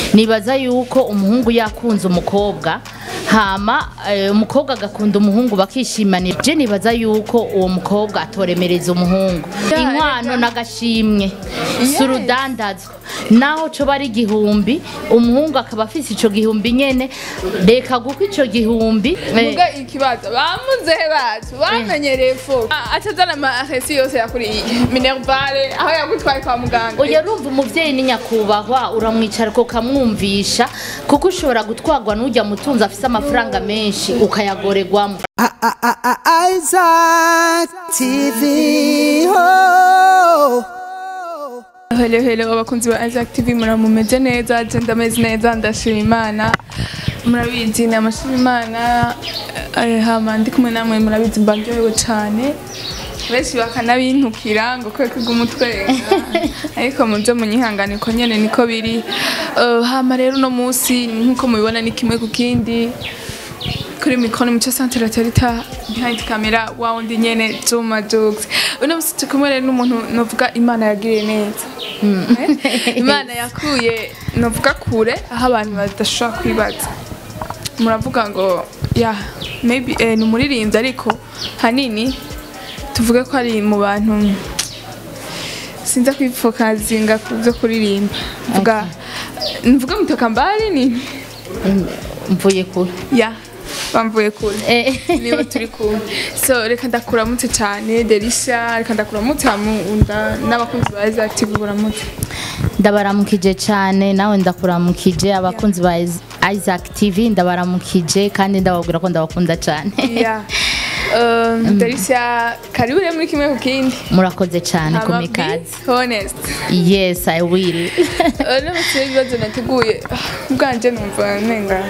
nibaza yuko umuhungu yakunze umukobwa hama eh, umukobwa agakunda umuhungu bakishimanira je nibaza yuko uwo mukobwa atoremereza umuhungu Ya, inkwano reka. n'agashimwe si Yes. urudandazwa naho coba ari igihumbi umuhungu akaba afise ico gihumbi nyene reka guko ico gihumbi eh, muga ikibazo bamuzehe bacu bamenyereye fo atazana amaresi yose yakuriye minervale aho yagutwaye kwa muganga oya urumva umuvyeyi ni nyakubahwa uramwicara ukamwumvisha kuko ushobora gutwarwa n'ujya mutunzi afise amafaranga menshi ukayagoregwamo Isaac TV. Oh. Hello hello abakunzi ba Isaac TV muramumeze neza je ndameze neza ndashima imana murabizi ni amashima imana eh, hama ndi kumwe namwe murabizi mbaryohewe cane benshi bakanabintukira ngo kwe kwiga umutwenga ariko muze munyihangane ko nyene niko biri Eh, hama rero uno munsi nkuko mubibona ni kimwe ku kindi kuri mikoro mico centre laterita behind camera wa wundi nyene Juma Jux uno musi turi kumwe rero n'umuntu novuga imana yagiriye neza Eh? imana yakuye novuga kure aho abantu badashobora kwibaza muravuga ngo ya maybe eh, ni umuririmbyi ariko hanini tuvuge ko ari mu bantu sinza kwifokazinga ku byo kuririmba mvuga mvuga mutoka mbali ni mvuye kure ya bamvuye kure Eh, niba turi kumwe so reka ndakuramutse cyane derisha reka ndakuramutse hamunda n'abakunzi ba Isaac TV buramutse ndabaramukije cyane nawe ndakuramukije abakunzi ba Is- Isaac TV ndabaramukije kandi ndababwira ko ndabakunda cyane ya um, derisha karibu rero muri kimwe ku kindi murakoze cyane ku Hama be mikazi honest yes i will n'abafite ibibazo nateguye ubwanje numva nenga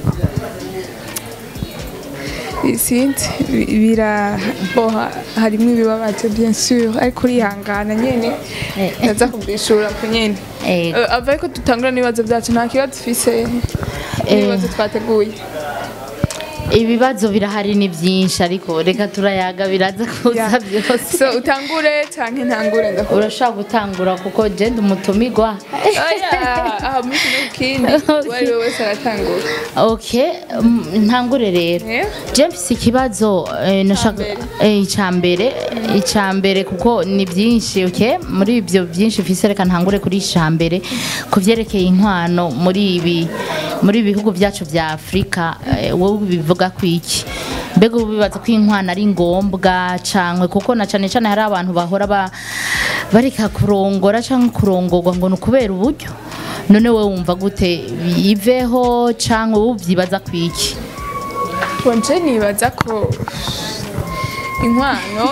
sinzi bi- biraboha harimo ibibabaje bien sûr ariko urihangana nyene Eh. ndaza kubyishura ku nyene Eh. Eh, ava ariko tutangura n'ibibazo byacu nta kibazo ufise n'ibibazo twateguye ibibazo birahari ni byinshi ariko reka turayaga biraza kuza Yeah. byose so utangure canke ntangure ndakora urashobora gutangura kuko jenda umutumigwa aha muri kimwe ku kindi uwo ari we wese aratangura okay mm, ntangure rero Yeah. james ikibazo eh, nashaka eh, icambere icambere kuko ni byinshi okay muri ibyo byinshi mfise reka ntangure kuri icambere ku byerekeye inkwano muri ibi muri ibi bihugu byacu bya afurika eh, wowe bivuga ku iki mbega ubu bibaza ko inkwano ari ngombwa cangwe kuko na cane cane hari abantu bahora ba bareka kurongora cyangwa kurongorwa ngo ni ukubera uburyo none wowe wumva gute biveho cyangwa wowe ubyibaza ku iki Bonje nibaza ko inkwano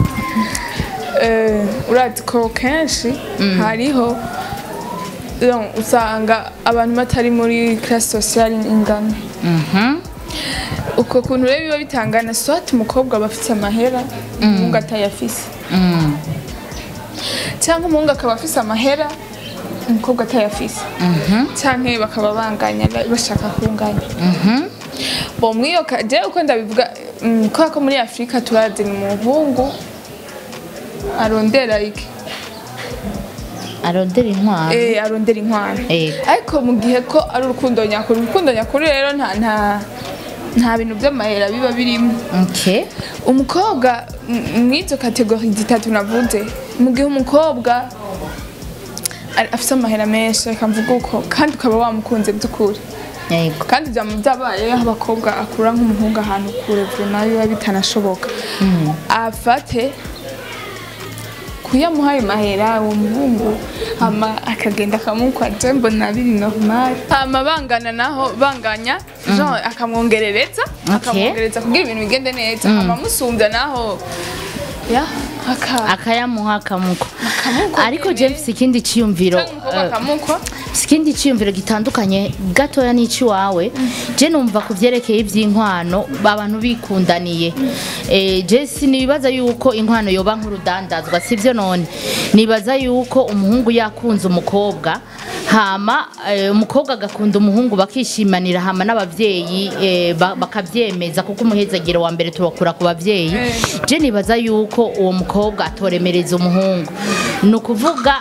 eh, urazi ko kenshi hariho donc, usanga abantu batari muri classe sociale ingana Mhm. uko kuntu rero biba bitangana swat umukobwa aba afise amahera umuhungu atayafise Mm. cyangwa umuhungu akaba afise amahera umukobwa atayafise cyangwa bakaba banganya bashaka kunganya bo mwiyo je uko ndabivuga mm, kubera ko muri afurika turazi ni umuhungu arondera iki arondera inkwano eh arondera inkwano Eh. ariko mu gihe ko ari urukundo nyakuri urukundo nyakuri rero nta nta nta bintu by'amahera biba birimo okay umukobwa m- mw'izo kategori zitatu navuze mu gihe umukobwa ari- afise amahera menshi reka mvuge uko kandi ukaba wamukunze by'ukuri yego kandi byaba byabaye aho abakobwa akura nk'umuhungu ahantu kure vuma biba bitanashoboka afate kuyamuha ayo mahera uwo muhungu hama akagenda akamukwa je mbona biri normal hama bangana naho banganya jean akamwongerereza Okay. akamwongereza kugira ibintu bigende neza hama musumbya naho ya aka akayamuha akamuko Akamuko ariko nyene. james ikindi ciyumviro canke umukobwa eh, akamukwa ikindi cyiyumviro gitandukanye gatoya n'icy'iwawe je numva ku byerekeye iby'inkwano abantu bikundaniye Eh, je sinibaza yuko inkwano yoba nk'urudandazwa sibyo none nibaza yuko umuhungu yakunze umukobwa hama eh, umukobwa agakunda umuhungu bakishimanira hama n'abavyeyi eh, ba- bakavyemeza kuko umuhezagiro wa mbere turakura ku bavyeyi Eh. je nibaza yuko uwo mukobwa atoremereza umuhungu ni ukuvuga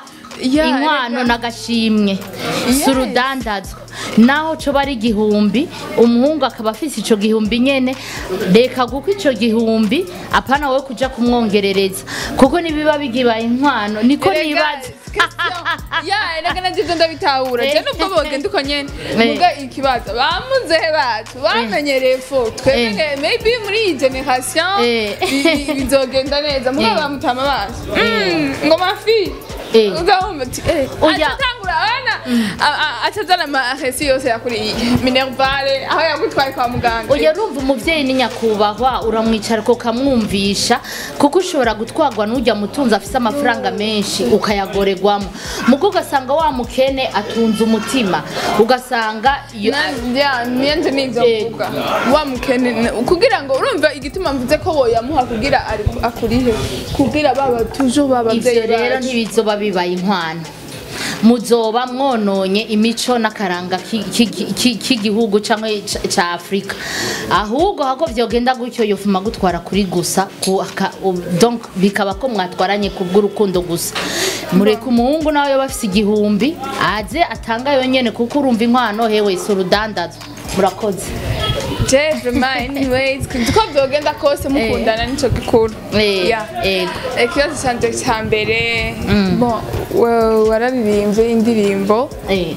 Ya, inkwano rega. n'agashimwe Yes. si urudandazwa naho coba ari igihumbi umuhungu akaba afise ico gihumbi nyene reka kuko ico gihumbi apana we kuja kumwongerereza kuko nibiba bigibaye inkwano niko nibaza ya erega navyo ndabitahura je nubwo bogenda uko nyene muga ikibazo bamuzehe bacu bamenyereye fo twebwe maybe muri iyi generation Eh. bi- bizogenda neza muga Eh. bamutama bacu Mm, ngo mafi Eh. ugahumva ati eh Oya. atangura abana atazana amahesi yose yakuriye minervale aho yagutwaye kwa muganga Oya urumva umuvyeyi ni nyakubahwa uramwicara ukamwumvisha kuko ushobora gutwarwa n'ujya mutunzi afise amafaranga menshi ukayagoregwamo mugo ugasanga wa mukene atunze umutima ugasanga iyo- niyanze nivyo Eh. mvuga wa mukene kugira ngo urumva igituma mvuze ko woyamuha kugira ari- akurihe kugira baba toujours babavyeyi ivyo rero ntibizoba bibaye inkwano muzoba mwononye imico n'akaranga ki- ki- ki- k'igihugu canke ca- ca afurika ahubwo hako vyogenda gutyo yofuma gutwara kuri gusa ku- aka- u- donc bikaba ko mwatwaranye kubw'urukundo gusa mureka umuhungu nawe yoba afise igihumbi aze atanga yonyene kuko urumva inkwano hewe si urudandazwa murakoze jevema anyways uko vyogenda kose mukundana nico gikuru Eh, Yeah. ego. ikibazo canje ca mbere bon wa- wararirimbye indirimbo Eh,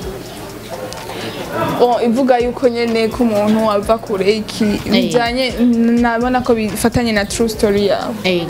Bon, ivuga yuko nyene ko umuntu ava kure iki bijanye nabona ko bifatanye na true story yawe ego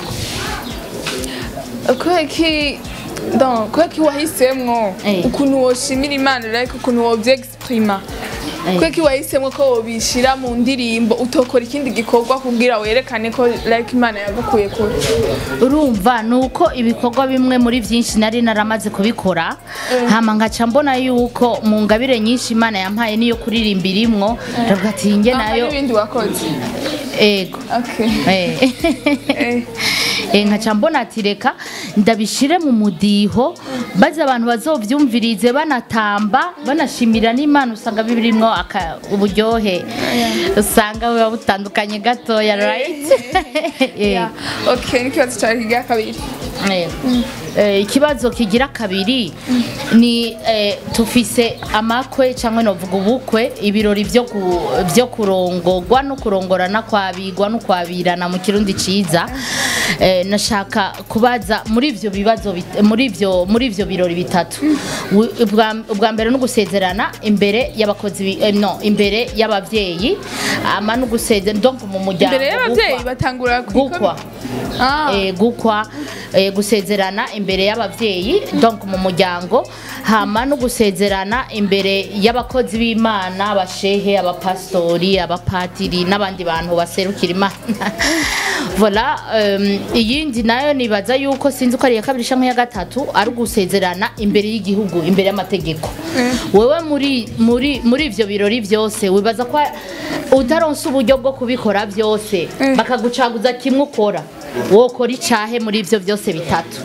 kubera iki donc kubera iki wahisemwo Eh. ukuntu woshimira imana like ukuntu wovyexprima Eh. kubera iki wahisemwo ko wobishira mu ndirimbo utokora ikindi gikorwa kugira werekane ko like imana yagukuye kure urumva ni uko ibikorwa bimwe muri byinshi nari naramaze kubikora hama nkaca mbona yuko mu ngabire nyinshi imana yampaye niyo kuririmba irimwo ndavuga ati njye Ah, nayo hari ibindi wakoze ego okay Eh. Eh. Eh, nkaca mbona ati reka ndabishire mu mudiho baze abantu bazovyumvirize banatamba banashimira n'imana usanga birimwo aka- uburyohe usanga buba butandukanye gatoya right Eh. Yeah. okay n'ikibazo cyawe kigira kabiri Eh, eh, ikibazo kigira kabiri ni eh, tufise amakwe cyangwa novuga ubukwe ibirori byo ku- byo kurongorwa no kurongorana kwabigwa no kwabirana mu kirundi ciza eh, nashaka kubaza muri ivyo bibazo bit- muri ivyo muri ivyo birori bitatu Wi- ubwa- ubwa mbere no gusezerana imbere y'abakozi bi- eh, no imbere y'abavyeyi ama no gusezerana donc mu muryango imbere y'abavyeyi gukwa. batangura gukwa Ah. eh, gukwa eh, gusezerana imbere y'abavyeyi donc mu muryango hama no gusezerana imbere y'abakozi b'imana abashehe abapastori abapatiri n'abandi bantu baserukira imana vola um, iyindi nayo nibaza yuko sinzi ko ari iya kabiri canke iya gatatu ari ugusezerana imbere y'igihugu imbere y'amategeko wewe muri muri muri ivyo birori vyose wibaza ko utaronse uburyo bwo kubikora byose Mm. bakagucaguza kimwe ukora wokora icahe muri ivyo byose bitatu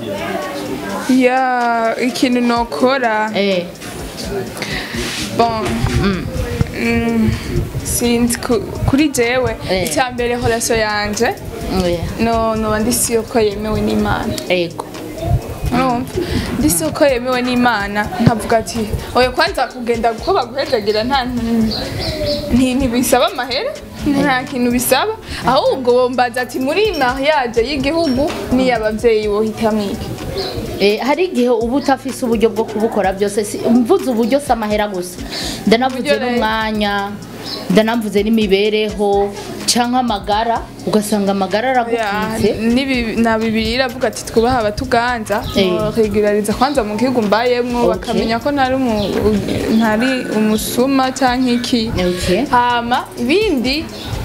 ya ikintu nokora eh bon Mm, sinzi ku- kuri jewe Eh. icya mbere horaso yanje oya, no noba ndisi yuko yemewe n'imana ego urumva ndisi yuko yemewe n'imana nkavuga ati oya kwanza kugenda ko baguhejagira nta nti- ntibisaba amahera nta kintu bisaba ahubwo bombaza ati muri mariage y'igihugu n'iy'abavyeyi wohitamwo iki Eh, hari igihe uba utafise uburyo bwo kubukora byose si- mvuze uburyo si amahera gusa ndanavuze Uburyo rero. n'umwanya ndanavuze n'imibereho canke amagara ugasanga amagara Ya, aragutwitse nibi- na bibiri iravuga ati twubaha abatuganza Eh. regulariza kwanza mu gihugu mbayemwo Okay. bakamenya ko ntari umu- ntari umusuma canke iki Okay. hama ibindi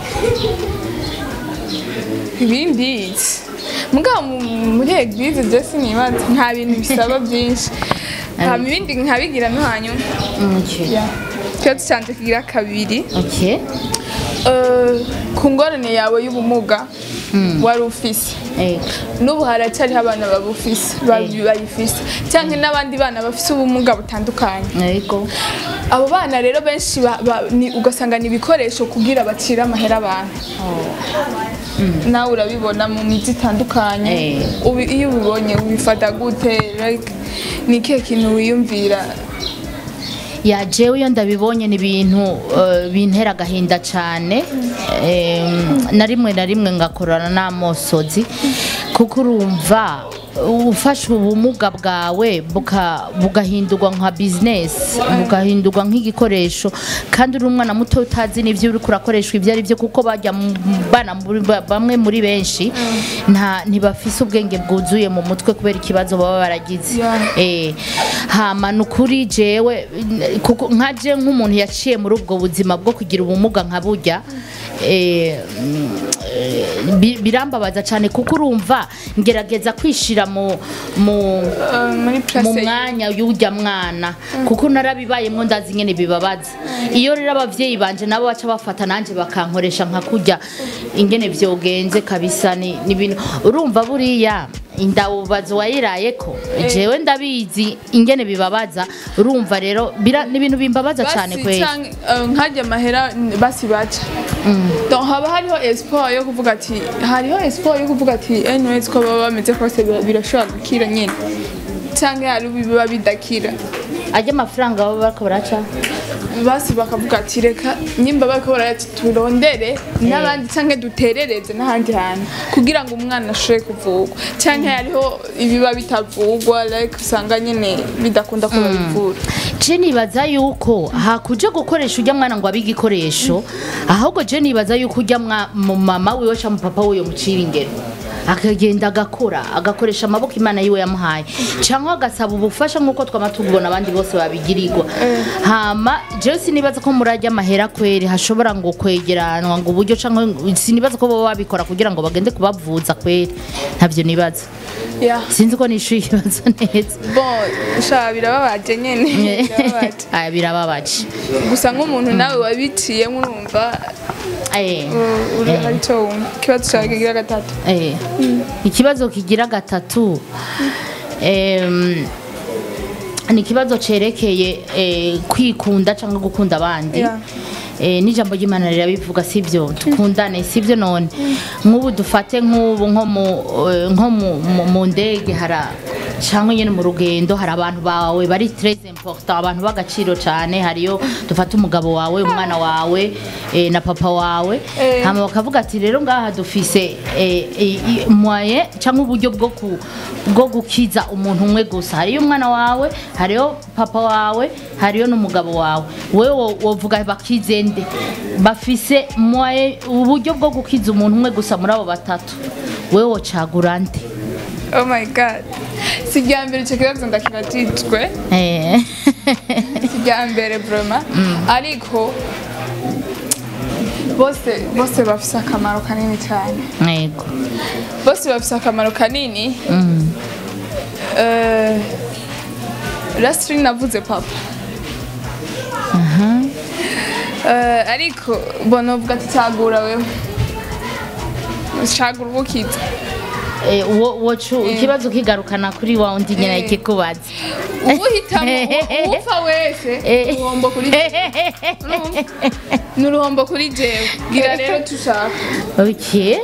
ibindi mugabo mu- muri eglise je sinibaza nta bintu bisaba byinshi hama ibindi nkabigira no hanyuma Okay. ikibazo canje kigira kabiri Okay. Eh, ku ngorane yawe y'ubumuga wari ufise Ego. n'ubu haracyariho abana babufise babi- bayifise cyangwa n'abandi bana bafise ubumuga butandukanye Ego. abo bana rero benshi ba- ba- ni- ugasanga ni ibikoresho kugira bacire amahera abantu nawe urabibona mu miti itandukanye Eh. Ubi- iyo ubibonye ubifata gute like ni ikihe kintu wiyumvira ya jewe iyo ndabibonye ni ibintu eh, bintera agahinda cyane Em, na rimwe na rimwe ngakorana n'amosozi kuko urumva ufashe ubumuga bwawe buka- bugahindurwa nka bizinesi bugahindurwa nk'igikoresho kandi uri umwana muto utazi n'ibyo uri kurakoreshwa ibyo ari byo kuko bajya mu bana muri- ba- bamwe muri benshi nta ntibafise ubwenge bwuzuye mu mutwe kubera ikibazo baba baragize Yeah. Eh, hama ni ukuri jewe n- kuko nkaje nk'umuntu yaciye muri ubwo buzima bwo kugira ubumuga nka burya eh, mm, eh, bi- birambabaza cyane kuko urumva ngerageza kwishira mu mu uh, muri mu place mwanya y'ujya mwana kuko narabibayemo ndazi nyene bibabaza iyo rero abavyeyi banje nabo baca bafata nanje bakankoresha nka kurya ingene vyogenze kabisa ni ni ibintu urumva buriya indawubazo wayirayeko jewe ndabizi ingene bibabaza urumva rero bira- ni ibintu bimbabaza cyane basi kweli canke, uh, nkajya amahera n- basi baca donc haba hariho espoir yo kuvuga ati hariho espoir yo kuvuga ati anyways ko baba bameze kose bira- birashobora gukira nyine cyangwa hari biba bidakira ajya amafaranga baba bariko baraca basi bakavuga ati reka nyimba bariko barayati turondere n'abandi cyangwa duterereze n'ahandi hantu kugira ngo umwana ashobore kuvugwa cyangwa hariho ibiba bitavugwa like usanga nyine bidakunda ko babivura je nibaza yuko hakuje gukoresha ujya mwana ngo abe igikoresho ahubwo je nibaza yuko ujya mwa- mu mama wiwe cyangwa mu papa wiwe mucira ingero akagenda agakora agakoresha amaboko imana yiwe yamuhaye cyangwa agasaba ubufasha nk'uko twama tubibona abandi bose babigirirwa hama jewe sinibaza ko murajya amahera kweri hashobora ngo kwegeranwa ngo uburyo cyangwa sinibaza ko baba babikora kugira ngo bagende kubavuza kweri ntabyo nibaza yeah. sinzi ko nishuye ikibazo neza bon sha birababaje nyene birababaje aya birababaje gusa nk'umuntu nawe wabiciyemo urumva Eh, uh, uri hari icyo wumva ikibazo cyawe kigira gatatu eh. ikibazo kigira gatatu em, ni ikibazo cerekeye eh, kwikunda cyangwa gukunda abandi Yeah. Eh, n'ijambo ry'imana rirabivuga sibyo dukundane sibyo none nk'ubu dufate nk'ubu nko mu eh, nko mu- mu- mu ndege hara cyangwa nyine mu rugendo hari abantu bawe bari très important abantu b'agaciro cyane hariyo dufate umugabo wawe umwana wawe eh, na papa wawe Eh. hama bakavuga ati rero ngaha dufise eh, i- i- moyen cyangwa uburyo bwo ku- bwo gukiza umuntu umwe gusa hariyo umwana wawe hariyo papa wawe hariyo n'umugabo wawe wewe wo- wovuga bakize nde bafise moyen uburyo bwo gukiza umuntu umwe gusa muri abo batatu wewe wocagura nde oh my god si irya mbere icyo kibazo ndakibajijwe Eh. si irya mbere vraiment ariko bose bose bafise akamaro kanini cyane yego bose bafise akamaro kanini Mm. Eh, Lastri navuze papa Eh, ariko bona uvuga ati cyagura wewe cyagura ubukiza Eh, wo- wocu ikibazo kigarukana kuri wa undi nyine Eh. kikubaza ubuhitamo upfa wese Eh. uruhombo kuri Urumva? ni uruhombo kuri jewe gira rero tushaka okay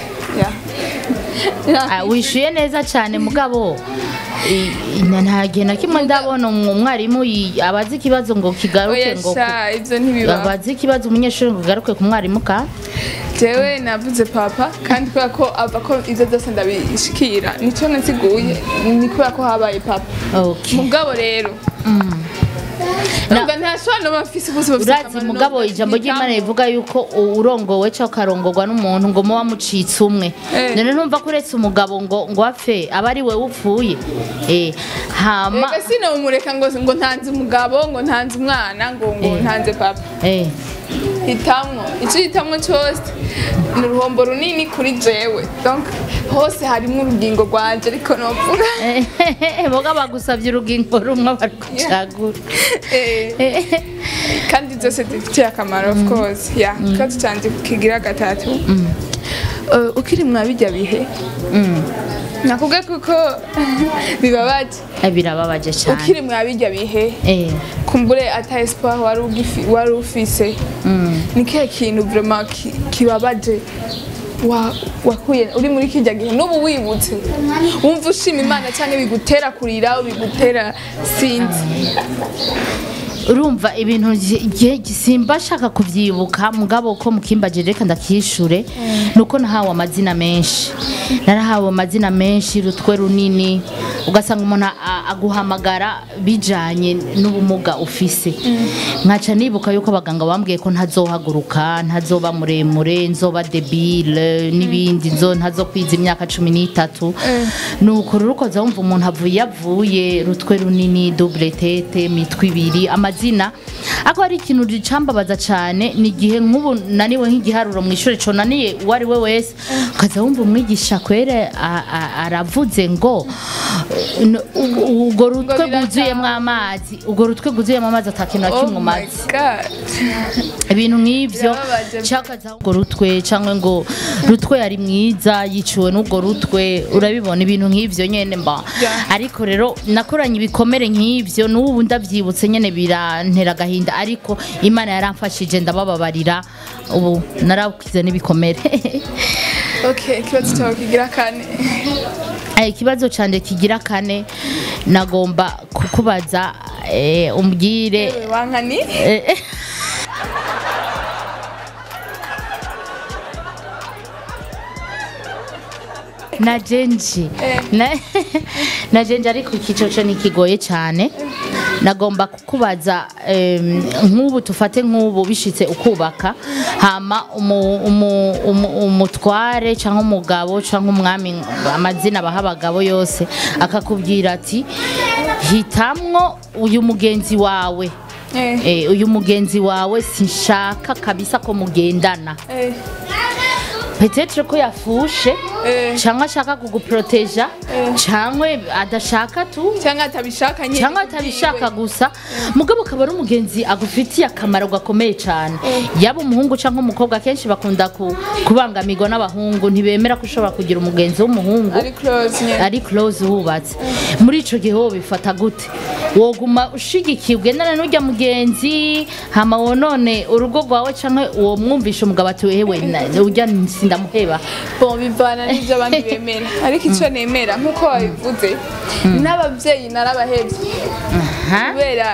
Yeah. Ah, wishuye neza cyane mugabo i- i- nta gihe na kimwe ndabona umwarimu yi- abazi ikibazo ngo kigaruke oya ngo ku- sha ibyo ntibibaho abazi ikibazo umunyeshuri ngo kigaruke ku mwarimu ka jewe navuze papa kandi kubera ko ava ko ibyo byose ndabishikira nicyo nasiguye ni kubera ko habaye papa okay mugabo rero ntabwo ntashobora no bafise ubuzima bufise urazi akamaro, mugabo no ijambo ry'imana guhitamo. rivuga yuko u- urongowe cyangwa ukarongorwa n'umuntu ngo muba mucitse umwe Eh. none ntumva ko uretse umugabo ngo ngo apfe aba ari we upfuye Eh, hama Ega sinomureka ngo ngo ntanze umugabo ngo ntanze umwana ngo ngo Eh. ntanze papa Eh, hitamwo icyo hitamwo cyose ni uruhombo runini kuri jewe donc hose harimo urugingo rwanje ariko novuga eh, boga bagusabye urugingo rumwe bari kucagura Eh, kandi byose dufitiye akamaro of course ya ikibazo cyanjye kigira gatatu Eh, ukiri mwa bijya bihe nakubwiye kuko bibabaje Eh, birababaje cyane ukiri mwa bijya bihe Eh, kumbure ata espoir wari ugifi- wari ufise mm. ni kihe kintu vraiment ki- kibabaje wa- wakuye uri muri kijya gihe n'ubu wibutse wumva ushima imana cyangwa bigutera kurira bigutera sinzi urumva ibintu gihe simba shaka kubyibuka mugabo ko mukimbaje reka ndakishure nuko nahawe amazina menshi narahawe amazina menshi rutwe runini ugasanga umuntu a- aguhamagara bijanye n'ubumuga ufise nkaca nibuka yuko abaganga bambwiye ko ntazohaguruka ntazoba muremure nzoba debile n'ibindi nzo ntazokwiza imyaka cumi n'itatu nuko rero ukoza wumva umuntu avuye avuye rutwe runini double tete mitwe ibiri amazina ako ari ikintu ricambabaza cyane ni igihe nk'ubu naniwe nk'igiharuro mu ishuri co naniye uwo ari we wese ukaza wumva umwigisha kwere a- a- aravuze ngo n- u- urwo rutwe birajambo. rwuzuyemo amazi urwo rutwe rwuzuyemo amazi atakintu na oh kimwe my umaze god ibintu nk'ibyo Birababaje. cyakaza urwo rutwe cyangwa ngo rutwe yari mwiza yiciwe n'urwo rutwe urabibona ibintu nk'ibyo nyine mba Yeah. ariko rero nakoranye ibikomere nk'ibyo n'ubu ndabyibutse nyine birantera agahinda ariko imana yaramfashije ndabababarira ubu narakize n'ibikomere okay ikibazo cyawe kigira kane Eh, ikibazo cyane kigira kane nagomba kukubaza eh, umbwire Ewe, wankani eh, na jenji na, na jenji ariko ikicoco ntikigoye cyane nagomba kukubaza em, nk'ubu tufate nk'ubu bishitse ukubaka hama umu- umu- umu- umutware cyangwa umugabo cyangwa umwami amazina baha abagabo yose akakubwira ati hitamwo uyu mugenzi wawe Eh, Eh, uyu mugenzi wawe sinshaka kabisa ko mugendana eh, petetre ko yafushe Eh. cyangwa ashaka kuguproteja cyangwa adashaka tu cyangwa atabishaka nyine cyangwa atabishaka gusa mugabo akaba ari umugenzi agufitiye akamaro gakomeye cyane yaba umuhungu cyangwa umukobwa akenshi bakunda ku- kubangamirwa n'abahungu ntibemera ko ushobora kugira umugenzi w'umuhungu ari close nyine ari close wubatse muri ico gihe wowe bifata gute woguma ushigikiye ugendana n'ujya mugenzi hama wonone urugo rwawe canke uwo mwumvisha umugabo ati wewe na- ujya sindamuheba bon bivana n'ibyo abandi bemera ariko icyo nemera nk'uko wabivuze n'ababyeyi narabahebye Ha? kubera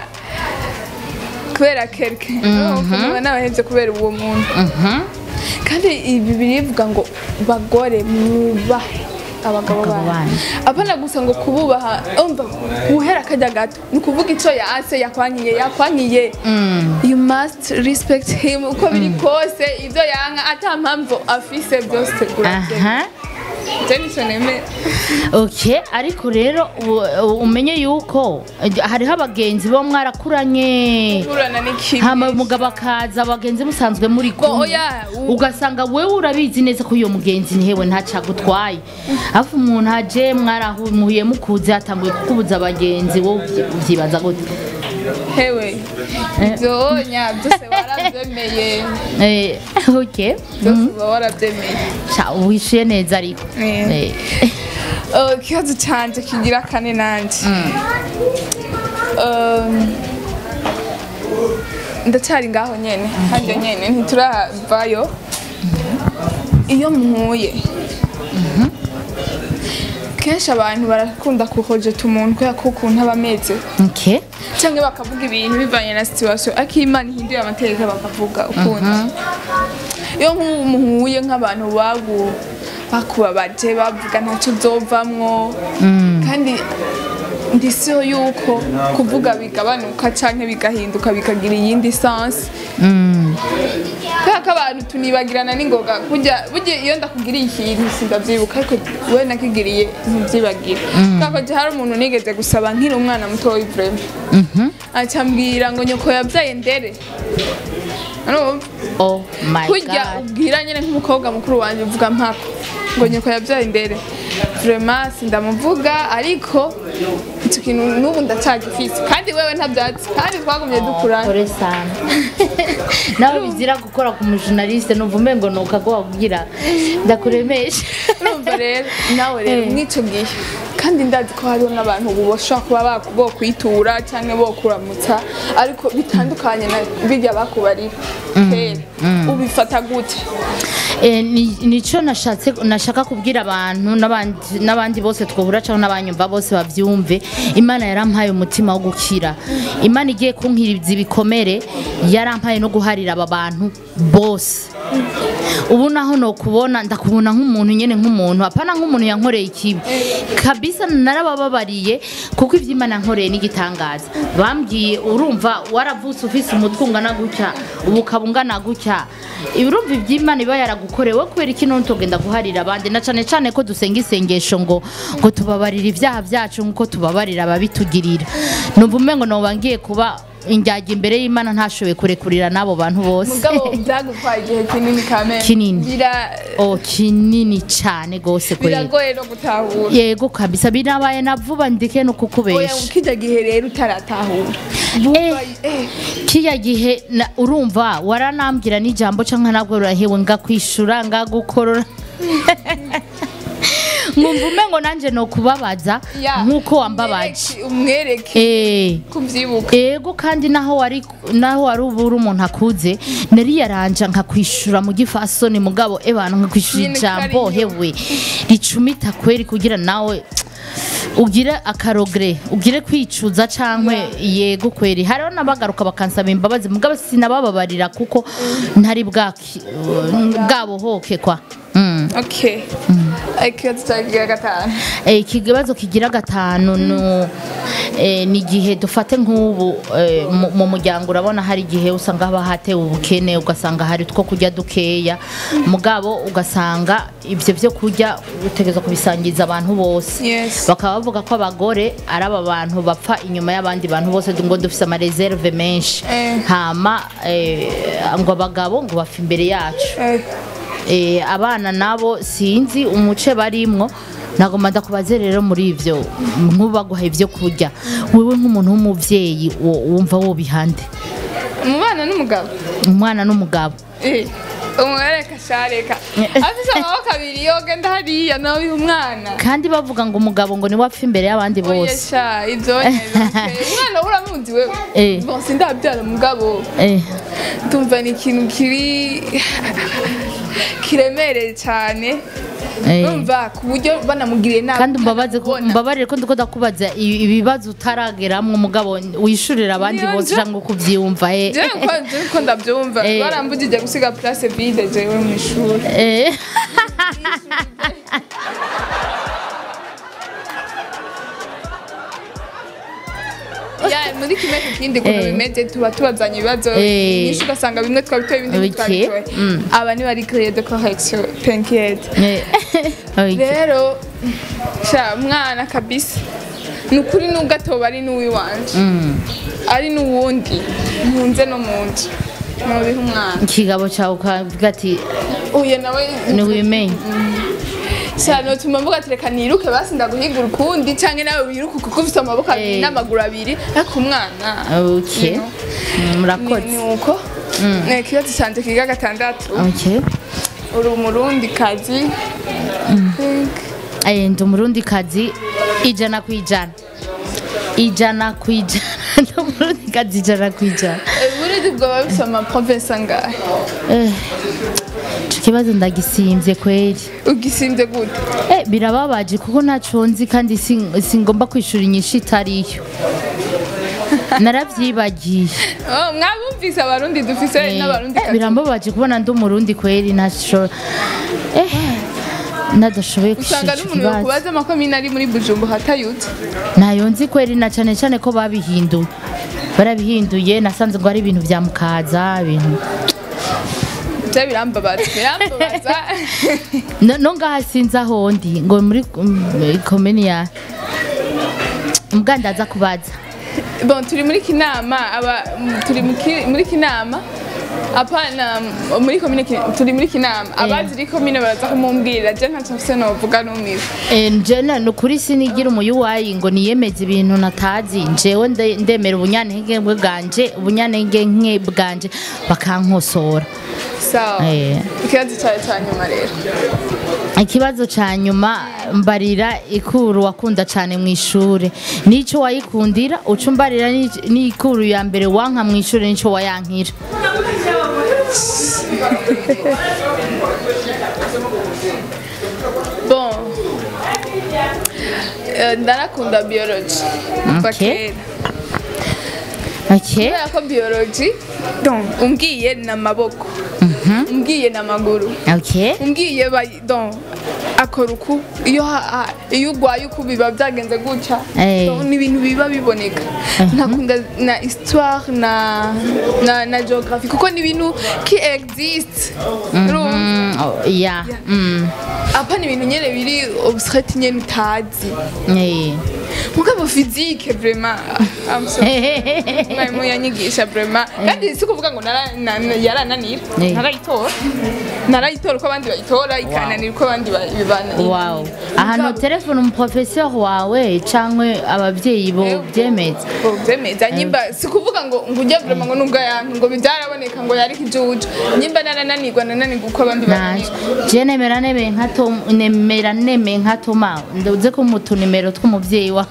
kubera kereke ukumva nabahebye kubera uwo muntu Mhm. kandi ibi birivuga ngo bagore mwubahe abagabo Abagabo banyu banyu. apana gusa ngo kububaha umva guhera akajya gato ni ukuvuga icyo yase yakwankiye yakwankiye you must respect him uko biri kose ibyo yanka ata mpamvu afise byose urabyemera aha ibyo nicyo nemera ok ariko rero u- u- umenye yuko eh, hariho abagenzi bo mwarakuranye kurana n'ikibi hama umugabo akaza abagenzi musanzwe muri Ngo kumwe oya, u- ugasanga wewe urabizi neza ko uyo mugenzi ntihewe ntacagutwaye afu umuntu aje mwaramuye mukuze atanguye kukubuza abagenzi wowe uvyi- uvyibaza gute hewe ibyo nya byose warabyemeye Eh, ok byose uba warabyemeye Ca, wishuye neza ariko Eh. Eh, Oh, ikibazo cyanjye kigira kane nanjye Um, ndacyari ngaho nyene hajya nyene ntituravayo iyo mpuye kenshi abantu barakunda kuhojeta umuntu kubera ko ukuntu aba ameze ok cyangwa bakavuga ibintu bivanye na situation ariko iyo imana ihinduye amateka bakavuga ukundi iyo nk'ubu muhuye nk'abantu bagu bakubabaje bavuga ntacyo uzovamwo kandi ndisiho yuko kuvuga bigabanuka cyangwa bigahinduka bikagira iyindi sansi kubera ko abantu tunibagirana n'ingoga burya burya iyo ndakugiriye ikintu sindabyibuka ariko we nakigiriye ntubyibagire kubera ko hari umuntu nigeze gusaba nkiri umwana mutoya vrema acambwira ngo nyoko yabyaye ndere Urumva? oh my kurya god ubwira nyine nk'umukobwa mukuru wanjye uvuga mpako ngo nyoko yabyaye ndere vrema sindamuvuga ariko icyo kintu n'ubu ndacyagifise kandi wewe ntabyatsi kandi twagumye dukurana kore sana nawe bizira gukora ku mujurnaliste numva umengo nuka ko wakugira ndakuremesha urumva rero nawe rero Eh. mw'icyo gihe kandi ndazi ko hariho n'abantu ubu bashobora kuba baku- bokwitura cyangwa bokuramutsa ariko bitandukanye na bijya bakubarira kera ubifata gute Eh, ni- nico nashatse nashaka kubwira abantu n'abandi n'abandi bose twahura cyangwa n'abanyumva bose bavyumve imana yarampaye umutima wo gukira imana igiye kunkiriza ibikomere yarampaye no guharira aba bantu bose ubu naho nokubona ndakubona nk'umuntu nyene nk'umuntu apana nk'umuntu yankoreye ikibi kabisa narabababariye kuko ivyo imana yankoreye n'igitangaza bambwiye urumva waravutse ufise umutwe ungana gutya ubu ukaba ungana gutya urumva ivyo imana iba yaragukorewe kubera iki none tugenda guharira abandi na cane cane ko dusenga isengesho ngo ngo tubabarira ivyaha vyacu nk'uko tubabarira ababitugirira numva umengo noba ngiye kuba indyarya imbere y'imana ntashoboye kurekurira n'abo bantu bose mugabo byagutwaye igihe kinini kamere Kinini. Bira- oh kinini cyane gose kweli biragoye no gutahura yego kabisa binabaye na vuba ndeke no oya kukubesha ukijya gihe rero utaratahura Eh. Bumva, eh, kiya gihe na- urumva waranambwira n'ijambo cyangwa nabwo urahewe ngakwishura ngagukorora nkumva umengo nanjye no kubabaza ya, nk'uko wambabaje umwereke- umwereke eh kubyibuka ego kandi naho wari naho wari ubu uri umuntu akuze nari yaranja nkakwishura mu gifasoni mugabo ebana nkakwishura Nyine ijambo kariyo. hewe ricumita kweri kugira nawe ugire akarogre ugire kwicuza cankwe yego kweri hariho n'abagaruka bakansaba imbabazi mugabo sinabababarira kuko ntari bwaki bwabohoke kwa mm. okay ikibazo cyagiye gatanu Eh, ikibazo kigira gatanu nu eh, ni igihe dufate nk'ubu eh, mu- mu muryango urabona hari igihe usanga haba hatewe ubukene ugasanga hari two kurya dukeya mugabo ugasanga ibyo byo kurya utegereza kubisangiza abantu bose Yes. bakaba bavuga ko abagore ari aba bantu bapfa inyuma y'abandi bantu bose ngo dufise amareserve menshi Eh. hama eh, ngo abagabo ngo bapfa imbere yacu Eh, Eh, abana nabo sinzi umuce barimwo nagomba ndakubaze rero muri ivyo nkubaguha ivyo kurya wewe nk'umuntu w'umuvyeyi wo- wumva wobihande umubana n'umugabo umwana n'umugabo Eh, umwereka shareka afise amaboko abiri yogenda hariya nawe biha umwana kandi bavuga ngo umugabo ngo niwe apfa imbere y'abandi oya bose sha ibyo nyene, okay. umwana we uramuzi wewe Eh. bon sindabyara umugabo Eh, ndumva ni ikintu kiri kiremereye cyane eh. numva ku buryo banamugiriye nabi kandi mbabaze ko utanabona. mbabarire ko ndiko ndakubaza i- ibibazo utarageramwo umugabo wishurira abandi Niyo bose nje- cyangwa kuvyumva eh. jewe ko jewe ko ndabyumva Eh. barambugije gusiga place vide jewe mu ishuri Eh. ya muri kimwe ku kindi kuntu Eh. bimeze tuba tubazanye ibibazo Eh. nyinshi ugasanga bimwe twabitoye ibindi Okay. ntitwabitoye Mm. aba ni bari créer de correction t'inquiète Eh. Okay. rero sha mwana kabisa ni ukuri nubwo atoba ari n'uwiwanje Mm. ari n'uwundi ntunze no mu nzu nubiha umwana ikigabo cyawe ukavuga ati uye nawe ntiwimenye sha notuma mvuga ati reka niruke basi ndaguhiga urukundi canke nawe wiruke kuko ufite amaboko abiri Eh. n'amaguru abiri ariko umwana okay you know, Mm, ni murakoze ni uko Eh, ikibazo canje kiga gatandatu okay uri umurundi kazi Eh, ndi umurundi kazi ijana ku ijana ijana ku ijana ndi umurundi kazi ijana ku ijana uburundi bwoba bufite amaprovensi angahe Eh, ico kibazo ndagisimvye kweri ugisimbye gute Eh, birababaje kuko ntaco nzi kandi sin- singomba kwishura inyishu itariyo naravyibagiye Oh, mwabumvise abarundi dufise Eh, n'abarundi eh, kazi birambabaje kubona ndi umurundi kweri ntaco eh nadashoboye usanga kwishura ico n'umuntu kibazo yokubaza amakomine ari muri bujumbu hatayutse ntayo nzi kweri na cane cane ko babihinduye barabihinduye nasanze ngo ari ibintu vya mukaza ibintu bya birambabaza birambabaza no no ngaha sinzi aho ndi ngo muri mm, komini ya mgandaza kubaza bon turi muri kinama aba m- turi mu ki- muri kinama apana m- muri komine Ki- turi muri kinama abazi iri komine baraza kumumbwirira je ntacyo mfise novuga numiwe Eh, njene ni ukuri sinigira umuyuwayi ngo niyemeze ibintu natazi njewe nde- ndemera ubunyantege bwanje ubunyantege nke bwanje bakankosora sawa Eh. ikibazo cyawe cya nyuma rero ikibazo ca nyuma mbarira ikuru wakunda cane mu ishure nico wayikundira uca umbarira n'ic- n'ikuru ya mbere wanka mu ishure nico wayankira bon Eh, ndarakunda biology kuva Okay. kera okay kubera ko biology donc umbwiye ni amaboko umbwiye ni amaguru okay umbwiye bayi- donc akora uku iyo ha- ha- iyo urwaye uku biba byagenze gutya Eh. Donc, ni ibintu biba biboneka nkakunda na histoire na na, na geography kuko ni ibintu ki existe urumva Mm, oh, yeah mm apa ni ibintu nyene biri obscret nyene utazi eh mugabo physique vraiment I'm sorry. mwarimu yanyigisha vraiment kandi si kuvuga ngo nara- na- na- yarananira Eh. narayitora narayitora uko abandi bayitora ikananira uko abandi ba- bibananira wow ahantu telefone umuprofesseur wawe canke abavyeyi bo byemeza byemeza nyimba si kuvuga ngo ngo ujya vraiment ngo nubwo yantu ngo byaraboneka ngo yari kijuju nyimba narananirwa nananirwa uko abandi nanje bananirwa je nemera neme nka tom nemera neme nka toma nduze ko mu tunimero tw'umuvyeyi wa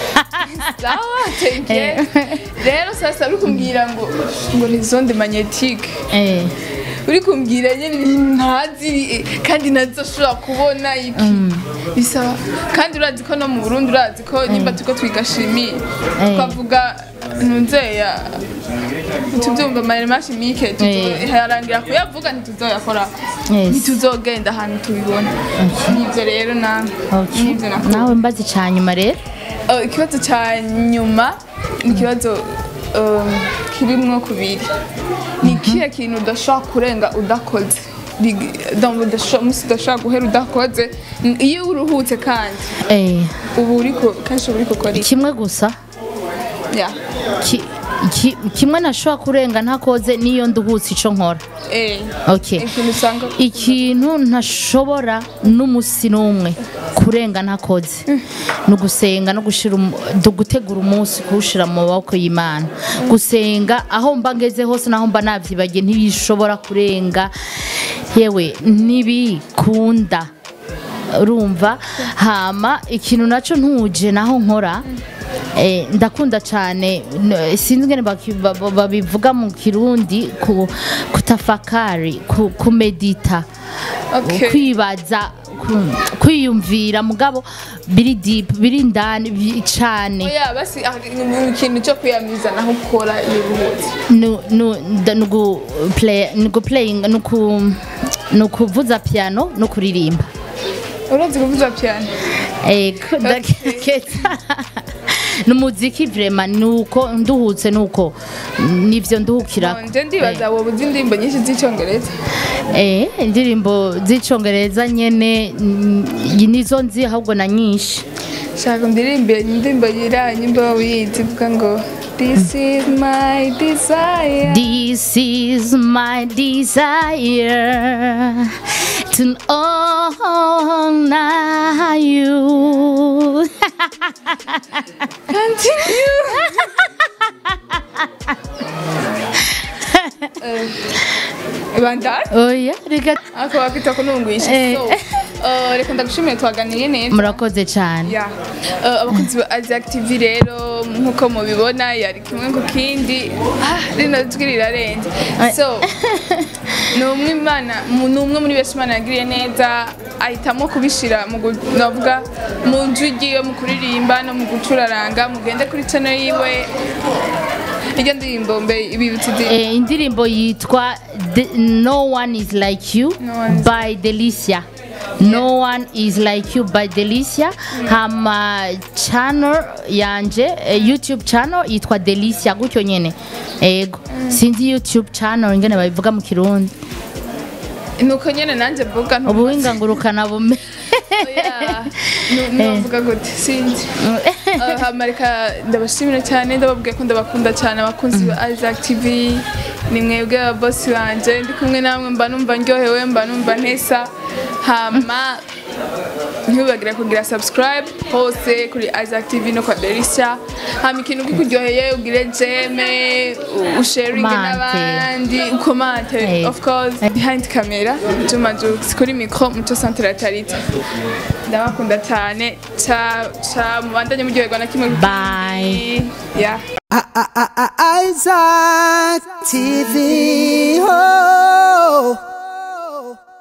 sawa thank you rero sasa uri kumbwira ngo ngo ni zonde magnetique eh uri kumbwira nyine ibintu ntazi eh, kandi nazoshobora kubona iki bisaba kandi urazi ko no mu burundi urazi ko nimba turiko twiga shimi Eh. twavuga ntuzeya tubyumva amarema shimike Eh. harangira kuyavuga ntituzoyakora Yes. ntituzogenda ahantu tubibona nivyo rero nawe okay nivyo nakora nawe mbazi canyuma rero Uh, ikibazo cya nyuma ni ikibazo um, kirimwo kubiri ni ikihe kintu udashobora kurenga udakoze Big- donc udasho- umunsi udashobora guhera udakoze N- iyo uruhutse kandi eh ubu uriko kenshi uba uriko ukora iki kimwe gusa Yeah. ki, ki, kimwe nashobora kurenga ntakoze niyo nduhutse ico nkora Eh, okay ikintu usanga ikintu ntashobora n'umusi n'umwe kurenga ntakoze ni ugusenga no gushira umu- du- gutegura umunsi kuwushira mu maboko y'imana gusenga aho mba ngeze hose naho mba navyibagiye ntibishobora kurenga yewe ntibikunda urumva hama ikintu naco ntuje naho nkora eh, ndakunda cyane n- sinzi ingene baki- ba- ba- babivuga mu kirundi ku- kutafakari ku- kumedita Okay. kwibaza ku- kwiyumvira mugabo biri deep biri indani bi- cane oya basi ah, ni ikintu cyo kwiyamiza naho ukora iyo uruhutse Nu- nu- nda- nugu play- nugu playing nuku nukuvuza piano no kuririmba urazi kuvuza piano Ego, ndakeka n'umuziki vrema nuko nduhutse nuko nivyo nduhukirako nje ndibaza wowe uzi indirimbo nyinshi z'icyongereza eh indirimbo z'icongereza nyene mm, nizo nzi ahubwo na nyinshi shaka ndirimbe indirimbo yira nyimbo wiyizi ivuga ngo this is my desire This is my desire to honor you. continue bandari Oya, reka ako bakita kunungwisha Eh. so eh, reka ndagushimiye twaganiye neza murakoze cyane. ya Eh, abakunzi ba Aziac TV rero nk'uko mubibona yari kimwe ku kindi ah rino jwi rirarenze so ni umwe imana mu- ni umwe muri benshi imana yagiriye neza ahitamo kubishira mu gu- navuga mu jwi ryiwe mu kuririmba no mu gucuraranga mugende kuri channel yiwe iryo ndirimbo mbe ibibutse izi Eh, indirimbo yitwa The- No One Is Like You No One Is- by Delicia. No one is like you by Delicia. Hama channel yanje eh, YouTube channel yitwa Delicia gutyo nyene. Ego. Sinzi YouTube channel ingene babivuga mu Kirundi. nuko nyene nanjye mvuga ntu- Ubuhinga ngurukana bume. Oya, nu- novuga gute sinzi Uh, hama reka ndabashimira cyane ndababwiye ko ndabakunda cyane abakunzi ba Isaac TV ni mwebwe ababosi banje ndi kumwe namwe mba numva ndyohewe mba numva ntesa hama ntibibagire kugira subscribe hose kuri Isaac TV no kwa Delicia hama ikintu kikuryoheye ugire jeme u- usharinge Komante. n'abandi ukomante Eh. of course behind camera Juma Jux kuri micro muco centre Tarita ndabakunda cyane ca ca mubandanye muryoherwa na kimwe Bye. yeah I- I- I- Isaac TV. Oh.